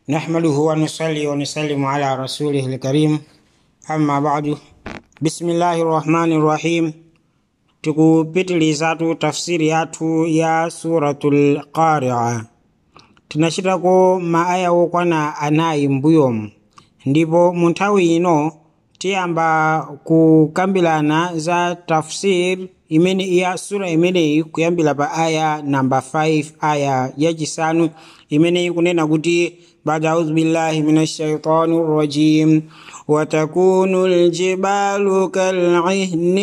نحمده ونصلي ونسلم على رسوله الكريم أما بعد بسم الله الرحمن الرحيم tikupitiliza tu tafsiri yathu ya suratul qaria tinachitako maaya okwana anayi mbuyomu ndipo mu nthawi ino tiyamba kukambirana za tafsir imene ya sura imeneyi kuyambira pa aya namba 5 aya yachisanu imene ikunena kuti بعد أعوذ بالله من الشيطان الرجيم وتكون الجبال كالعهن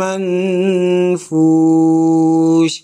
المنفوش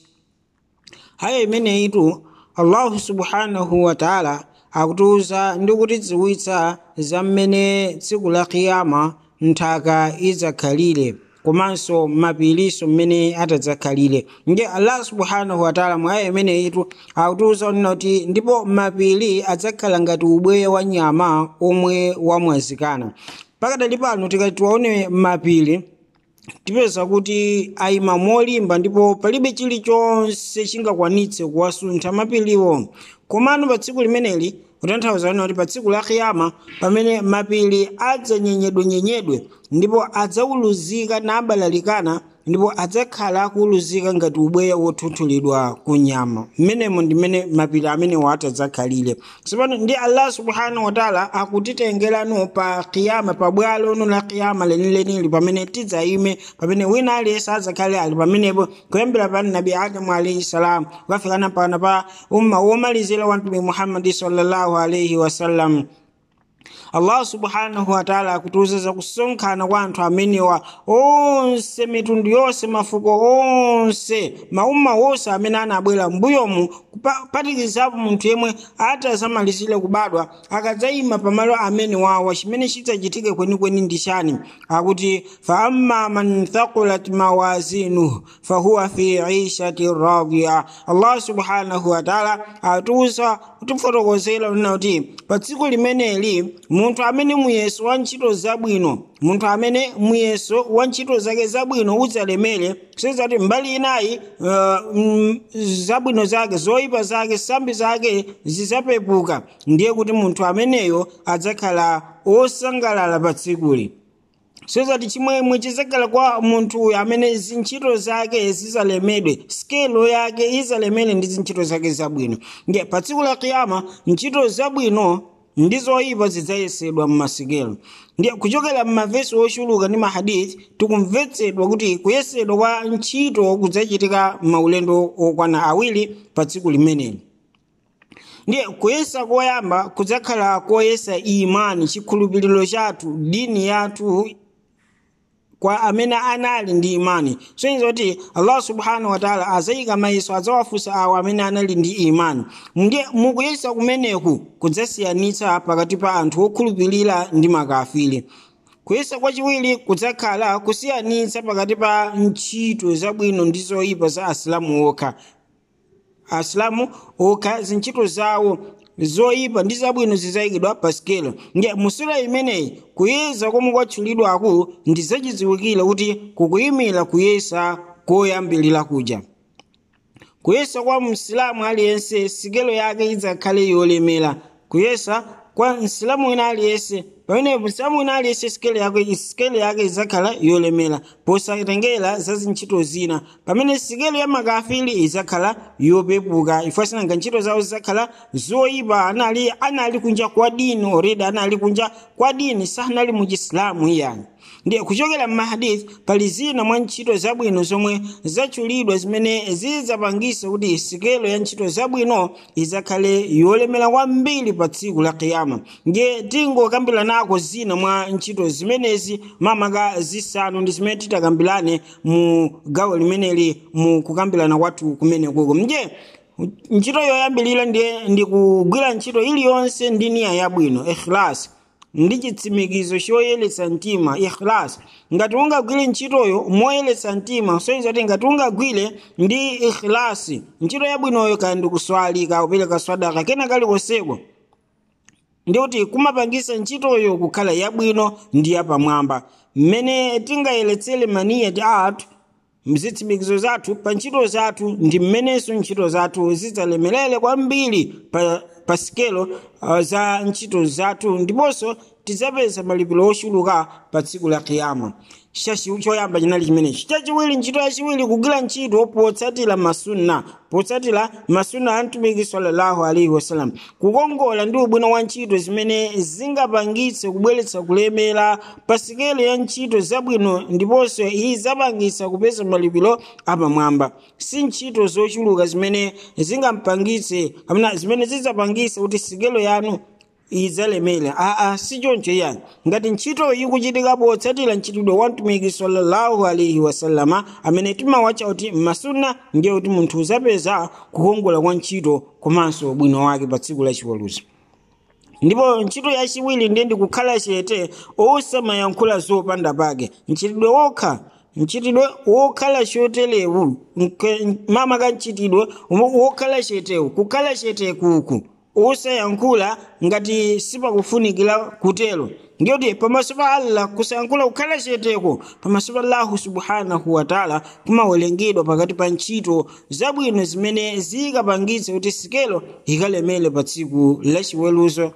haya imeneyitu allahu subhanahu wa taala akutiuza ndi kutidziwitsa za mmene tsiku la kiyama nthaka idzakhalire komanso mapiriso mmene atadzakhalire nge allah subhanahu wataala mwa aya imeneyitu akutiuza onena kuti ndipo mapiri adzakhala ngati ubweya wa nyama omwe wamwazikana pakadali pano tikati tiwaone mapiri tipeza kuti ayima molimba ndipo palibe chilichonse chingakwanitse kuwasuntha mapiriwo komano pa tsiku limeneli kutanthauza kuti pa tsiku la kiyama pamene mapiri adzanyenyedwenyenyedwe ndipo adzauluzika nabalalikana ndipo adzakhala akuuluzika ngati ubweya wothutulidwa ku nyama mmenemo ndi mmene mapiri amenewo atadzakhalire tsopano ndi allah subhanahu wataala akutitengerano pa kiyama pa bwalo ono la kiyama lenilenili pamene tidzayime pamene wina aliyense adzakhale ali pamenepo kuyambira pa nabi adamu alaihi salam kukafikana pana pa umma womalizira wa mtume muhammadi sallallahu alaihi wasallam allah subhanahu wataala akutiuza kusonkhana kwa anthu amenewa onse mitundu yonse mafuko onse maumma wonse amene anabwera mbuyomu kupatikizapo munthu yemwe atazamalizire kubadwa akadzayima pamalo amene wawa chimene chidzachitike kwenikweni ndi chani akuti fa amma man thaqulat mawazinuhu fahuwa fi ishati radiya allah subhanahu wataala atiuza kutifotokozera lina kuti pa tsiku limeneli munthu amene muyeso wa ntchito zabwino munthu amene muyeso wa ntchito zake zabwino udzalemere sezati mbali inayi uh, mm, zabwino zake zoyipa zake sambi zake zidzapepuka ndiye kuti munthu ameneyo adzakhala osangalala pa tsikuli sezati chimwemwe chizakhala kwa munthu uyu amene zintchito zake zizalemedwe skelo yake izalemere ndi zintchito zake zabwino nge pa tsiku la kiyama ntchito zabwino ndi zoyipa zidzayesedwa mmasikelo ndiye kuchokera mmavesi ochuluka ndi mahadithi tikumvetsedwa kuti kuyesedwa kwa ntchito kudzachitika maulendo okwana awiri pa tsiku limeneli ndiye kuyesa koyamba kudzakhala koyesa imani chikhulupiriro chathu dini yathu kwa amene anali ndi imani soyenza kuti allah subhanahu wataala azayika mayiso adzawafunsa awo amene anali ndi imani ndiye mukuyesa kumeneku kudzasiyanitsa pakati pa anthu okhulupirira ndi makafiri kuyesa kwachiwiri kudzakhala kusiyanitsa pakati pa ntchito zabwino ndi zoyipa za asilamu okha asilamu okha zintchito zawo zoyipa ndi zabwino zizayikidwa pa sikelo nge musura imeneyi kuyeza komwe kwatchulidwaku ndi zachidziwikire kuti kukuyimira kuyesa koyambirira kuja kuyesa kwa msilamu aliyense sikelo yake idzakhale yolemera kuyesa kwa msilamu wina aliyense pamene msilamu wina aliyense sikelo yake sikelo yake idzakhala yolemera posatengera za zintchito zina pamene sikelo ya makafiri idzakhala yopepuka ifasinanga ntchito zawo zidzakhala zoyipa anali anali kunja kwa dini already anali kunja kwa dini sanali mu chisilamu iyani ndiye kuchokera mmahadithi pali zina mwa ntchito zabwino zomwe zatchulidwa zimene zidzapangisa kuti sikelo ya ntchito zabwino idzakhale yolemera kwambiri pa tsiku la kiyama ndiye tingokambira nako zina mwa ntchito zimenezi mamaka zisanu ndi zimene titakambirane mu gawo limeneli mu kukambirana kwathu kumenekoko ndiye ntchito yoyambirira ndiye ndi kugwira ntchito iliyonse ndi niya yabwino ikhlas ndi chitsimikizo choyeretsa mtima ikhlas ngati ungagwire ntchitoyo moyeretsa mtima soyenza kuti ngati ungagwire ndi ikhlasi ntchito yabwinoyo kaya ndi kuswalika kupereka swadaka kena kalikonseko ndi kuti kumapangisa ntchitoyo kukhala yabwino ndi yapamwamba mmene tingayeretsere maniyati athu mzitsimikizo zathu pa ntchito zathu ndi mmenenso ntchito zathu zidzalemerere kwambiri pa pa sikelo uh, za ntchito zathu ndiponso tidzapeza malipiro ochuluka pa tsiku la kiyama choyamba chinali chimenechi chachiwiri ntchito yachiwiri kugwira ntchito potsatira masunna potsatira masunna a mtumiki sallallahu alaihi wasallam kukongola ndi ubwino wa ntchito zimene zingapangitse kubweretsa kulemera pa sikelo ya ntchito zabwino ndiponso iyi zapangitsa kupeza malipiro apamwamba si ntchito zochuluka zimene zingampangitse kapena zimene zidzapangitse kuti sikelo yanu idzalemera aa si choncho yani ngati ntchito ikuchitika potsatira ntchitidwe wa mtumiki sallallahu alaihi wasallama amene timawatcha kuti masunna ndiye kuti munthu uzapeza kukongola kwa ntchito komanso ubwino wake pa tsiku lachiweruzo ndipo ntchito yachiwiri ndiye ndikukhala chete osamayankhula zopanda pake mchitidwe wokha mchitidwe wokhala choterewu mama ka mchitidwe wokhala chetewu kukhala chete kuku osayankhula ngati sipakufunikira kutero ndiyoti pamaso pa allah kusayankhula kukhala cheteko pamaso pa allahu subhanahu wataala kumawerengedwa pakati pa ntchito zabwino zimene zikapangitse kuti sikelo ikalemere pa tsiku lachiweruzo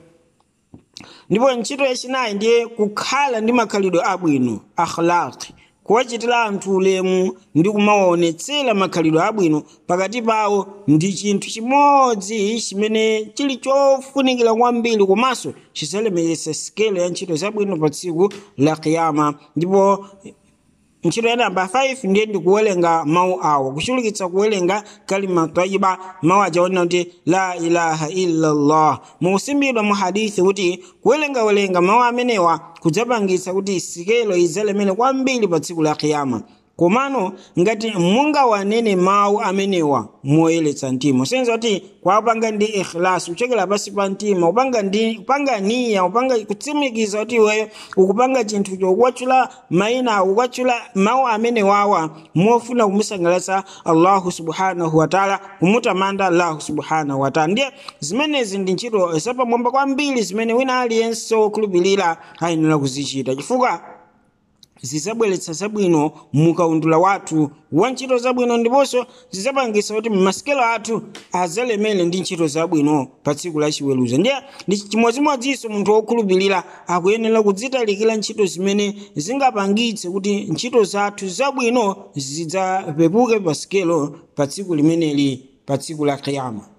ndipo ntchito yachinayi ndiye kukhala ndi makhalidwe abwino akhlaqi kuwachitira anthu ulemu ndi kumawaonetsera makhalidwe abwino pakati pawo ndi chinthu chimodzi chimene chili chofunikira kwambiri komanso chidzalemeretsa sikelo ya ntchito zabwino pa tsiku la kiyama ndipo ntchito ya namba 5 ndiye ndikuwerenga mawu awo kuchulukitsa kuwerenga kalima tayiba mawu ajaonera kuti la ilaha illallah mukusimbidwa mu hadithi kuti kuwerengawerenga mawu amenewa kudzapangitsa kuti sikelo idzalemere kwambiri pa tsiku la kiyama komano ngati mungawanene mawu amenewa moyeretsa mtima senza kuti kwapanga ndi ikhlasi kuchokera pasi pa mtima upanga ndi upanga niya upanga kutsimikiza kuti iweyo ukupanga chinthu chokwatchula mayina ukukwatchula mawu amenewawa mofuna kumusangalatsa allahu subhanahu wataala kumutamanda allahu subhanahu wataala ndiye zimenezi ndi ntchito zapamwamba kwambiri zimene wina aliyense wokhulupirira ayenera kuzichita chifukwa zidzabweretsa zabwino mukaundula wathu wa ntchito zabwino ndiponso zidzapangitsa kuti masikelo athu adzalemere ndi ntchito zabwino pa tsiku lachiweruzo ndiye ndi chimodzimodzinso munthu wokhulupirira akuyenera kudzitalikira ntchito zimene zingapangitse kuti ntchito zathu zabwino zidzapepuke pa sikelo pa tsiku limeneli pa tsiku la kiyama